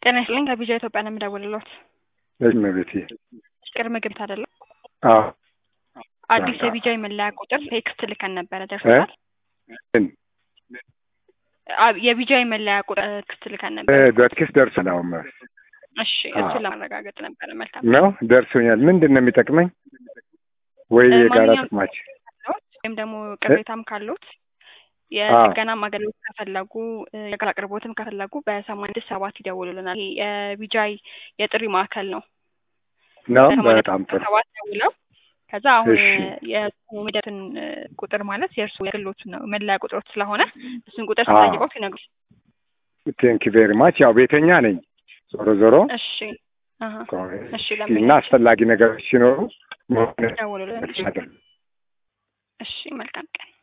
ጤና ይስጥልኝ ከቢጃ ኢትዮጵያ ነው የምደውልልዎት። እመቤቴ ቅድመ ግብት አይደለም አዎ አዲስ የቢጃ የመለያ ቁጥር ቴክስት ልከን ነበረ ደርሶታል? ምን አ- የቢጃ የመለያ ቁጥር ቴክስት ልከን ነበረ። በቴክስት ደርሶናል። አሁን እሺ እሱን ለማረጋገጥ ነበረ። መልካም ነው ደርሶኛል። ምንድን ነው የሚጠቅመኝ? ወይ እ የጋራ ማንኛውም ጥቅማችን ካለዎት ወይም ደግሞ ቅሬታም ካሉት የጥገናም አገልግሎት ከፈለጉ እ የጋራ አቅርቦትም ከፈለጉ በሰማንያ ስድስት ሰባት ይደውሉልናል። ይሄ የቢጃይ የጥሪ ማዕከል ነው። ነው። በሰማንያ በጣም ጥሩ ሰባት ደውለው ከዛ አሁን እሺ። የሜደትን ቁጥር ማለት የእርሱ የግሎቹን ነው መለያ ቁጥሮች ስለሆነ እሱን ቁጥር አዎ። ስጠይቆት ይነግሩ። ቴንክ ቬሪ ማች። ያው ቤተኛ ነኝ ዞሮ ዞሮ እሺ አሀ። እሺ እና ለምን አስፈላጊ ነገሮች ሲኖሩ ደውሉልን። እሺ መሆን እሺ መልካም ቀን